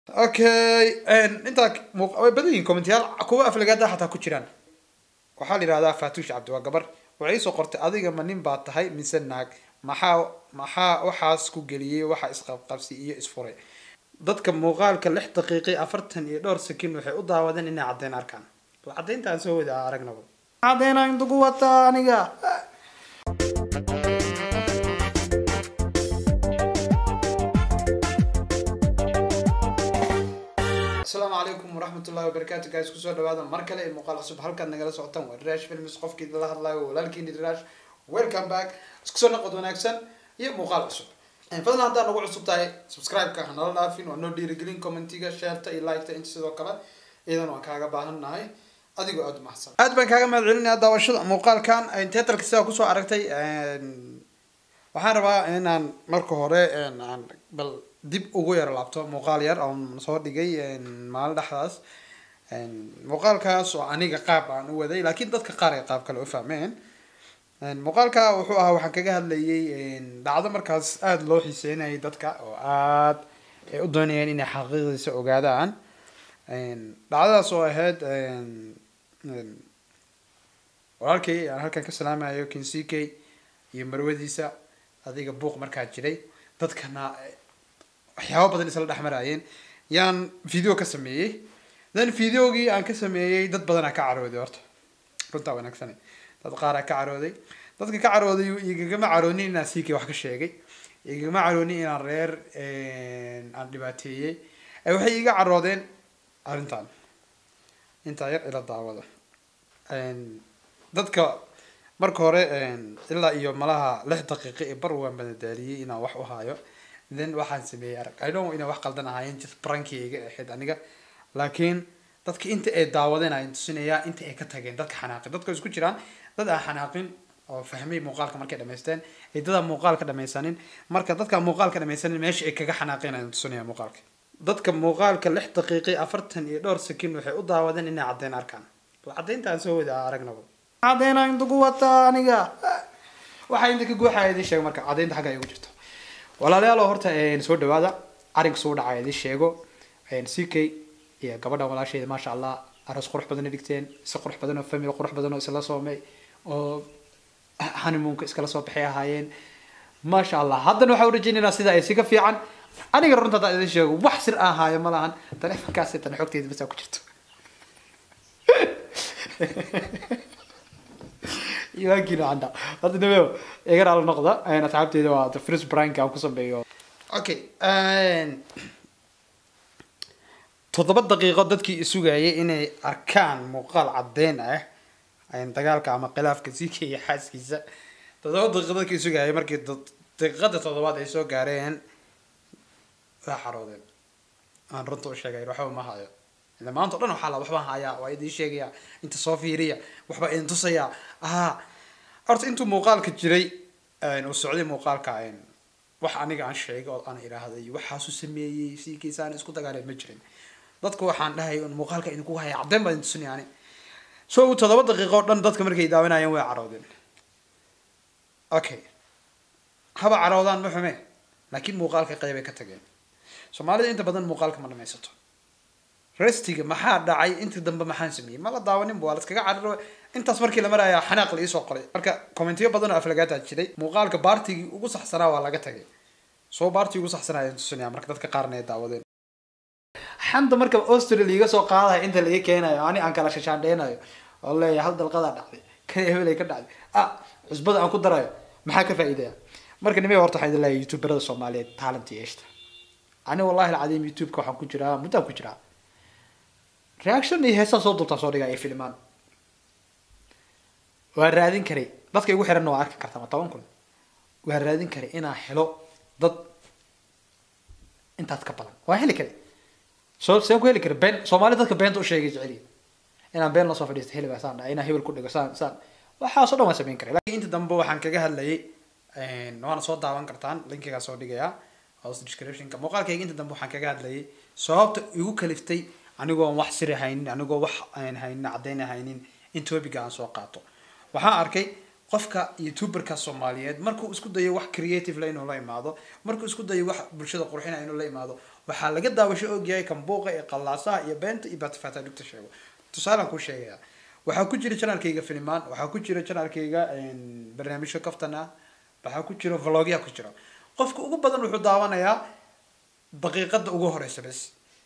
okay intaa mu- way badan yihiin commentayaal kuwa aflagaada xataa ku jiraan waxaa la yidhahdaa faatuush cabdi waa gabar waxay soo qortay adiga ma nin baa tahay mise naag maxaa maxaa waxaas ku geliyey waxa isqabqabsi iyo isfuray dadka muuqaalka lix daqiiqi afartan iyo dhowr sakin waxay u daawadeen inay caddeyn arkaan bal caddeyntaan soo wada aragnaba caddeynaa intugu wataa aniga asalaamu calaykum waraxmatullahi wabarakaatu guys kusoo dhawaada mar kale ee muuqaal cusub halkaad nagala socotaan waa rirash films qofkii la hadlayo walaalkiini rirash welcome back isku soo noqod wanaagsan iyo muuqaal cusub fadlan haddaa nagu cusub tahay subscribe-ka hanala dhaafin waa noo dhiirigelin commentiga shareta iyo liketa inta sidoo kale iyadan waan kaaga baahannahay adigoo aada umahadsan aad baan kaaga mahad celinaya daawashada muuqaalkan teatrka sidaa kusoo aragtay waxaan rabaa inaan marka hore aan bal dib ugu yaro laabto muuqaal yar oon soo dhigay maalin dhexdaas muuqaalkaas oo aniga qaab aan u waday laakiin dadka qaar ay qaab kale u fahmeen muuqaalka wuxuu ahaa waxaan kaga hadlayay dhacdo markaas aada loo xiiseynayay dadka oo aada ay u doonayeen inay xaqiiqdiisa ogaadaan dhacdadaas oo ahayd walaalkay aan halkan ka salaamayo kinsike iyo marwadiisa adiga buuq markaa jiray dadkana waxyaaba badan isla dhex maraayeen yaan video ka sameeyey then videogii aan ka sameeyey dad badanaa ka carooday horta runtaa wanaagsan dad qaaraa ka carooday dadka ka carooday igagama caroonin inaan siikay wax ka sheegay igagama caroonin inaan reer aan dhibaateeyey waxay iga caroodeen arrintan intaa yar ila daawada dadka marka hore ilaa iyo malaha lix daqiiqo ee bar waan badadaaliyey inaan wax u haayo then waxaan sameeyey arag i don't inay wax qaldan ahaayeen just branki iga ahayd aniga laakiin dadka inta ay daawadeen ayaan tusinayaa inta ay ka tageen dadka xanaaqin dadka isku jiraan dad aan xanaaqin oo fahmay muuqaalka markay dhamaysteen ay dadaan muuqaalka dhamaysanin marka dadka muuqaalka dhamaysanin meesha ay kaga xanaaqeen ayaan tusinaya muuqaalka dadka muuqaalka lix daqiiqi afartan iyo dhowr sakin waxay u daawadeen inay caddeyn arkaan bal caddeyntaan soo wada aragnaba caddeynaa intugu wataa aniga waxaa inta ka guuxaya idin sheego marka caddeynta xagga ay ugu jirto walaalayaal horta soo dhawaada arrinka soo dhacaya idin sheego ck iyo gabadha walaasheeda maasha allah aroos qurux badan dhigteen si qurux badan oo family qurux badan oo isla soomay oo honeymoonka iskala soo baxay ahaayeen maasha allah haddana waxaa urajeynaynaa sida ay si ka fiican aniga runta haddaan idin sheego wax sir aan haayo ma lahan taleefonkaasi tan xogteeda basaa ku jirto iwaankiina canda hadda nabeo iga raala noqda asxaabteeda waa the first brank aan ku sameeyo okay toddoba daqiiqo dadkii isugayay inay arkaan muuqaal caddeyn ah dagaalka ama khilaafka sika iyo xaaskiisa toddoba daqiiqo dadkii isugayay markii daqiiqada toddobaad ay soo gaareen waa xaroodeen aan runta u sheegay waxba ma hayo ila maanta o dhan waxaa la waxbaan hayaa waa idin sheegaya inta soo fiiriya waxbaa idin tusaya aha horta intuu muuqaalka jiray uu socday muuqaalka wax aniga aan sheegay oo aan idhaahday waxaasu sameeyey siikiisaan isku dagaaleen ma jirin dadku waxaan dhahay un muuqaalka idinku haya caddeyn baa idin tusinaya ani so toddoba daqiiqo o dhan dadka markay daawanayeen way caroodeen okay haba caroodaan ma xume laakiin muuqaalka qeybay ka tageen soomaalida inta badan muuqaalka ma dhamaysato restiga maxaa dhacay intii dambe maxaan sameeyey ma la daawaninba waa laskaga cararo intaas markii la marayaa xanaaq la iisoo qoray marka commentiyo badan oo aflagaataa jiray muuqaalka baartigii ugu saxsanaa waa laga tagay soo baartii ugu saxsanaa ayaan tusinaya marka dadka qaarna ay daawadeen xanta marka australia iga soo qaadaya inta laga keenayo ani aan kala shashaandheynayo oo leeyahay hal dalqadaa dhacday kan hebelay ka dhacday ah cusbada aan ku darayo maxaa ka faa'iidaya marka nimay horta waxaan idin leeyahay youtuberada soomaaliyeed talent yeeshta ani wallahi alcadiim youtube-ka waxaan ku jiraa muddaan ku jiraa reaction iyo heesaa soo dultaa soo dhigaa iyo filmaan waa raadin karay dadka igu xiranna waa arki kartaa ma toban kun waa raadin karay inaan helo dad intaas ka badan waa heli karay soo seen ku heli kara been soomaali dadka beenta u sheegay jeceliya inaan been lasoo fadhiisto heli baa saan dhahay inaan hebel ku dhigo saan saan waxaasoo dhan waan samayn karay laakiin inta dambe waxaan kaga hadlayay waana soo daawan kartaan linkigaa soo dhigayaa house descriptionka muuqaalkayga inta dambe waxaan kaga hadlayay sababta igu kaliftay anigoo wax siri haynin anigoo wax aan haynin caddayn haynin in topiga aan soo qaato waxaan arkay qofka youtuberka soomaaliyeed markuu isku dayo wax creative la inuu la imaado markuu isku dayo wax bulshada qurxina inuu la imaado waxaa laga daawasho ogyahay kan buuqa ee qallaasaha iyo beenta iyo baatifaata dhugta sheego tusaalaan kuu sheegaya waxaa ku jira janaalkayga filimaan waxaa ku jira janaalkayga barnaamijyo kaftan ah waxaa ku jira vlogya ku jira qofka ugu badan wuxuu daawanayaa daqiiqada ugu horeysa bes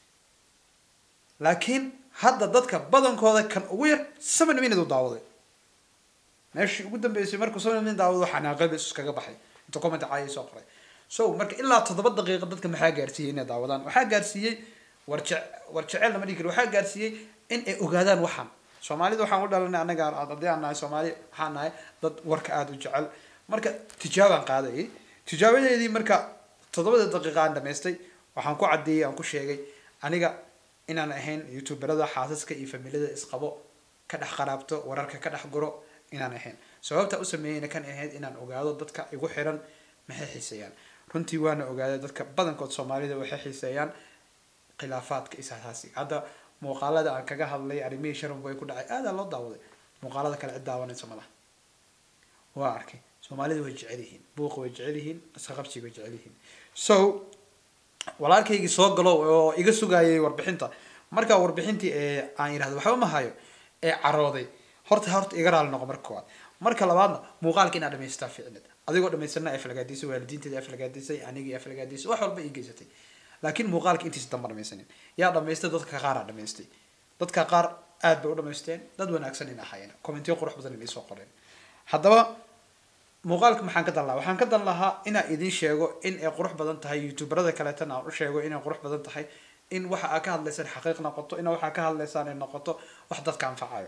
laakiin hadda dadka badankooda kan ugu yar seven minute u daawaday meeshii ugu dambeysay markuu seven minute daawado xanaaqay bes iskaga baxay inta comment caaya soo qoray so marka ilaa toddoba daqiiqa dadka maxaa gaarsiiyey inay daawadaan waxaa gaarsiiyey warje war jecel lama dhigi karo waxaa gaarsiiyey in ay ogaadaan waxaan soomaalida waxaan u dhalanay anaga haddii aan nahay soomaali waxaan nahay dad warka aada u jecel marka tijaabaan qaadayay tijaabadeedii marka toddobada daqiiqa aan dhamaystay waxaan ku caddeeyey aan ku sheegay aniga inaan ahayn youtuberada xaasaska iyo familiyada isqabo ka dhex qaraabto wararka ka dhex guro inaan ahayn sababta u sameeyeyna kan ahayd inaan ogaado dadka igu xiran maxay xiiseeyaan runtii waana ogaaday dadka badankood soomaalida waxay xiiseeyaan khilaafaadka isasaasiga hadda muuqaalada aan kaga hadlay arrimihii sharanku ay ku dhacay aadaa loo daawaday muuqaalada kale cid daawanaysa malaha waa arkay soomaalida way jecel yihiin buuqa way jecel yihiin isqaqabsiga way jecel yihiin so walaalkaygii soo galo oo iga sugayay warbixinta markaa warbixintii ee aan yidhahdo waxba ma hayo ee carooday horta horta iga raali noqo marka koowaad marka labaadna muuqaalka inaad dhamaystaa ficnid adigoo dhamaysana aflagaadisay waalidiinteeda aflagaadisay anigii aflagaadisay wax walba ii geysatay laakiin muuqaalka intiisa damba dhamaysanin yaa dhamaystay dadka qaar aa dhamaystay dadka qaar aad bay u dhamaysteen dad wanaagsan in ahaayeen commentiyo qurux badan inay soo qoreen haddaba muuqaalka maxaan ka dan lahaa waxaan ka dan lahaa inaan idin sheego in ay qurux badan tahay youtuberada kaleetana aan u sheego inay qurux badan tahay in waxa aa ka hadlaysaan xaqiiq noqoto in waxa ka hadlaysaan ay noqoto wax dadka anfacayo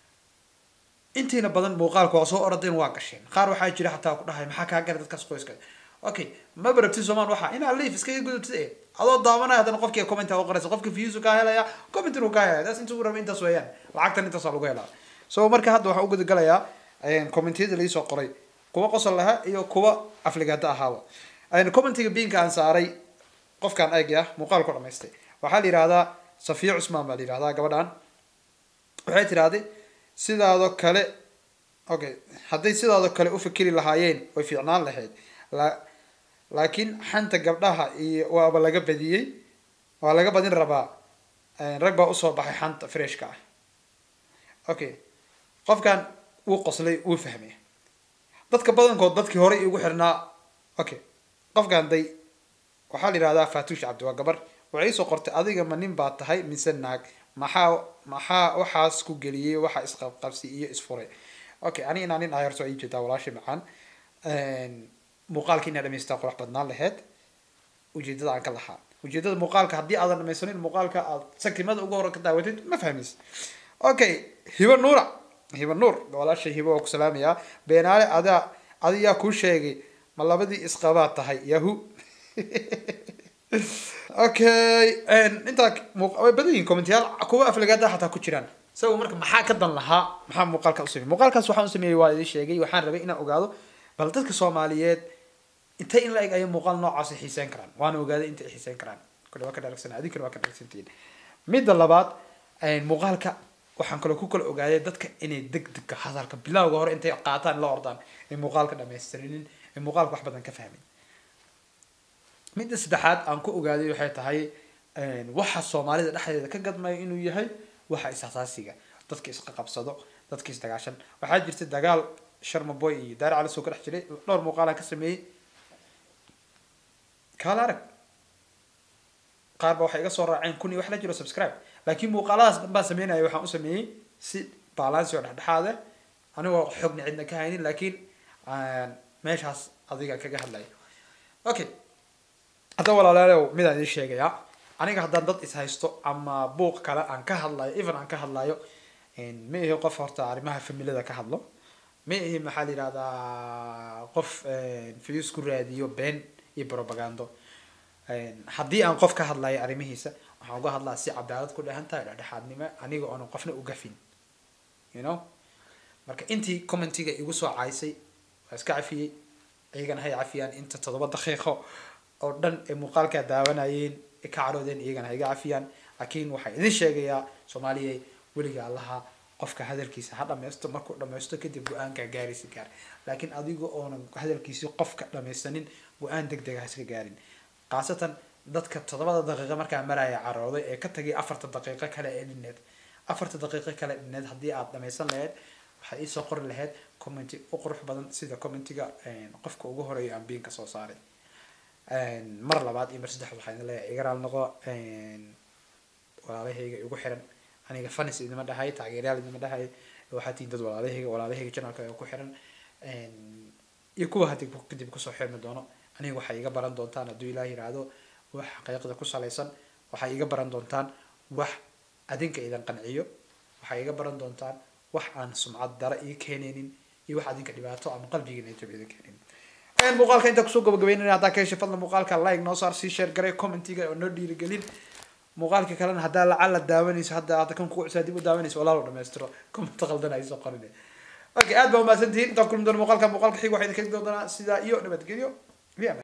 intiina badan muuqaalka waa soo orodeen waa gasheen qaar waxaa jira xataa ku dhahay maxaa kaa gara dadkaas qoyska okay ma barabti soomaan waxa inaa liif iskaga gudubtid ee adoo daawanaya haddana qofkii comment u qoraysa qofka views kaa helaya comment inuu kaa helaya taas intuu raba intaas weeyaan lacagtan intaas waa lagu helaa so marka hadda waxaan u gudagalayaa commentiyada laisoo qoray kuwa qosol lahaa iyo kuwa afligaada ahaaba commentiga biinka aan saaray qofkaan eegi ah muuqaal ku dhamaystay waxaa la yihahdaa safiya cusmaan baa la yihahdaa gabadhan waxay tidhahday sidaadoo kale okay hadday sidaadoo kale u fikiri lahaayeen way fiicnaan lahayd la laakiin xanta gabdhaha iyo waaba laga badiyey waa laga badin rabaa rag baa usoo baxay xanta freshka ah okay qofkan wuu qoslay wuu fahmay dadka badankood dadkii horey igu xirnaa okay qofkan day waxaa la yihahdaa fatuush cabdi waa gabar waxay isoo qortay adiga ma nin baa tahay mise naag maxaa maxaa waxaas ku geliyey waxa isqabqabsi iyo isfuray okay ani inaa nin ayarto ii jeedaa walaashay macaan muuqaalka inaa dhamaystaa qurux badnaan laheyd ujeedada aan ka lahaa ujeedada muuqaalka haddii aadan dhamaysanin muuqaalka aad sakimada ugu hore ka daawatid ma fahmaysa okay hibo nuura hibo nuur walaashay hibo waa ku salaamayaa beenaale adaa adiyaa kuu sheegay ma labadii isqabaad tahay yahu okay intaa way badan yihin commentayaal kuwa aflagaada xataa ku jiraan isaga marka maxaa ka dan lahaa maxaa muuqaalka u sameeyey muuqaalkaas waxaan u sameeyey waa idin sheegay waxaan rabay inaan ogaado bal dadka soomaaliyeed intay in la eg ayay muuqaal noocaas xiiseyn karaan waana ogaaday inta ay xiiseyn karaan kule waa ka dharagsan adinkana waa ka dharagsantihiin midda labaad muuqaalka waxaan kaloo ku kala ogaaday dadka inay deg degka hadalka bilowga hore intay qaataan la ordaan ay muuqaalka dhamaystirinin ay muuqaalka wax badan ka fahmin midda saddexaad aan ku ogaaday waxay tahay waxa soomaalida dhexdeeda ka gadmaya inuu yahay waxa is-asaasiga dadka isqa qabsado dadka isdagaashan waxaa jirta dagaal sharmaboy iyo daar cali soo ka dhex jiray dhowr muuqaalaan ka sameeyey kaala arag qaar ba waxay iga soo raaceen kun iyo wax la jiro subscribe laakiin muuqaaladaas dhan baan sameynaya waxaan u sameeyey si balansi oo dhexdhexaade anigoo xogna cidna ka haynin laakiin meeshaas adiga kaga hadlaya okay hadda walaalaalow midaan idiin sheegayaa aniga haddaan dad is haysto ama buuq kale aan ka hadlayo even aan ka hadlayo ma ihi qof horta arrimaha familiada ka hadlo ma ihi maxaa la yihahdaa qof views ku raadiyo been iyo propagando haddii aan qof ka hadlayo arrimihiisa waxaan uga hadlaa si cadaalad ku dhehan tahay dhexdhexaadnimo aniga oonan qofna u gafin you know marka intii commentiga igu soo caysay waa iska cafiyey iyagana hay cafiyaan inta toddoba daqiiqo oo dhan ay muuqaalkaa daawanayeen ka caroodeen iyagana ha iga cafiyaan laakiin waxaan idin sheegayaa soomaaliya weliga allaha qofka hadalkiisa ha dhammaysto markuu dhammaysto kadib go-aanka gaaraysa gaar laakiin adiga oonan hadalkiisi qofka dhamaysanin go-aan deg dega ha iska gaarin khaasatan dadka toddobada daqiiqo markaa maraya carooday ee ka tagay afarta daqiiqo kale ee dhineed afarta daqiiqo kale dhineed haddii aad dhamaysan lahayd waxaad iisoo qori lahayd commenty u qurux badan sida commentiga qofka ugu horeeya aan biinka soo saaray mar labaad iyo mar saddexaad waxaa idin leeyahay iga raal noqo walaalahayga igu xiran aniga fanis idima dhahay taageeryaal idima dhahay waxaa tihiin dad walaalahayga walaalahayga channelka ku xiran iyo kuwa hadii kadib kusoo xirmi doono aniga waxay iga baran doontaan hadduu ilaah yiraahdo wax xaqiiqda ku salaysan waxay iga baran doontaan wax adinka idan qanciyo waxay iga baran doontaan wax aan sumcad dara ii keenaynin iyo wax adinka dhibaato ama qalbigiina jab idin keenaynin muuqaalka intaa kusoo gabagabeynayna haddaa ka heshay fadlan muuqaalka like noo saar sii share garay commentiga oo noo dhiirigelin muuqaalka kalena haddaa lacala daawanayso hadda hadda kan kugu cusub dib u daawanayso walaalo dhammaystiro comment qaldan ay soo qorin okay aad baa umahadsantihiin intaan kulmi doona muuqaalka muuqaalka xig waxaa idin kegi doonaa sidaa iyo nabadgelyo